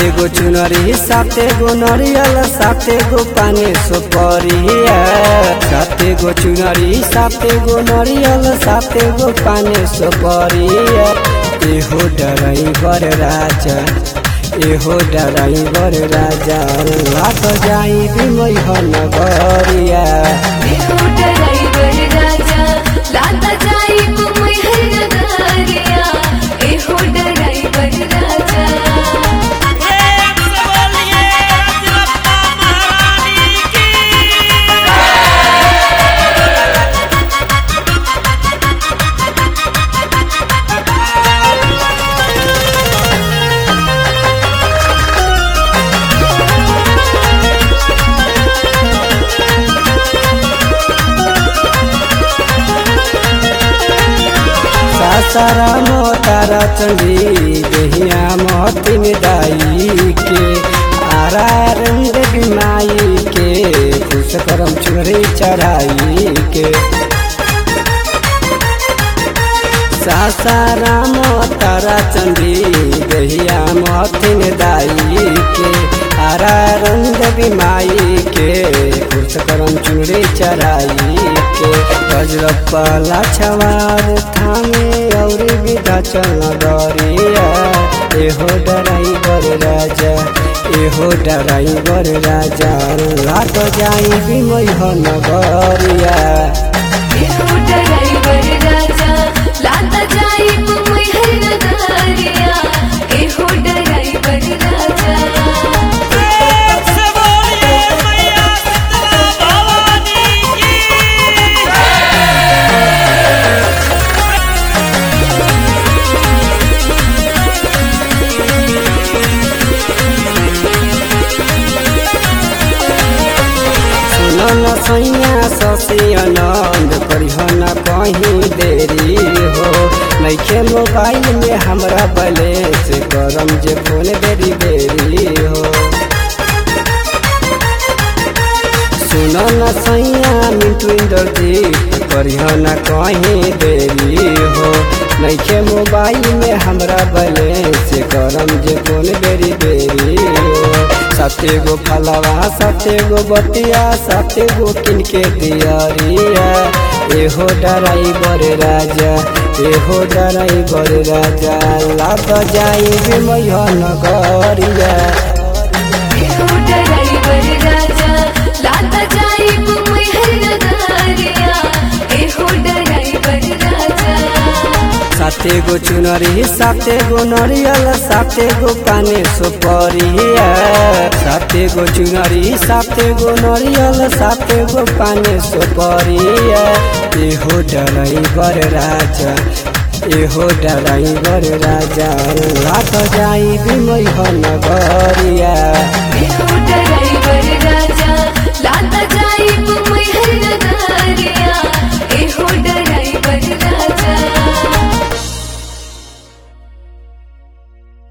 साते गो चुनरी साते गो नरियल साते गो पानी सुपरिया साते गो चुनरी साते गो नरियल साते गो पानी सुपरिया एहो ड्राइवर राजा एहो ड्राइवर राजा लात जाई बिमई नगरिया एहो ड्राइवर राजा लाता जाई मुंबई हर नगरिया एहो ड्राइवर राजा प्रेम से बोलिए रजरप्पा महारानी की सासारा मोतारा चंडी देहिया मोती में दाई के आरा रंग बिमाई के खुश करम चुनरी चढ़ाई के सासारा मोतारा चंडी देहिया मोती में दाई के आरा रंग बिमाई के खुश करम चुनरी चढ़ाई के गजरप्पा छवार थामे और विधा चल डरिया एहो डराइवर राजा एहो डराइवर राजा लाट जाई बिमई नगरिया एहो ड्राइवर राजा लाता जाई मुंबई हर नगरिया एहो ड्राइवर राजा प्रेम से बोलिए मैया शीतला भवानी की सुनो न सैया ससी आनंद करिह न कहीं देरी हो नैखे मोबाइल में हमरा बैलेंस करम जे फोन बेरी बेरी हो सुनो न सैया मिंटू इंद्रजीत करिह न कहीं देरी हो नैखे मोबाइल में हमरा बैलेंस करम जे फोन बेरी बेरी हो साते गो फलवा साते गो बतिया साते गो किनके दियरिया एहो डराइवर राजा एहो डराइवर राजा लाग जाई बिमय नगरिया एहो ड्राइवर राजा लाता जाई मुंबई हर नगरिया एहो ड्राइवर राजा साते गो चुनरी साते गो नरियल साते गो पानी सुपरिया साते गो चुनरी साते गो नरियल साते गो पानी सुपरिया एहो डराइवर राजा एहो डराइवर राजा लात जाई बिमई नगरिया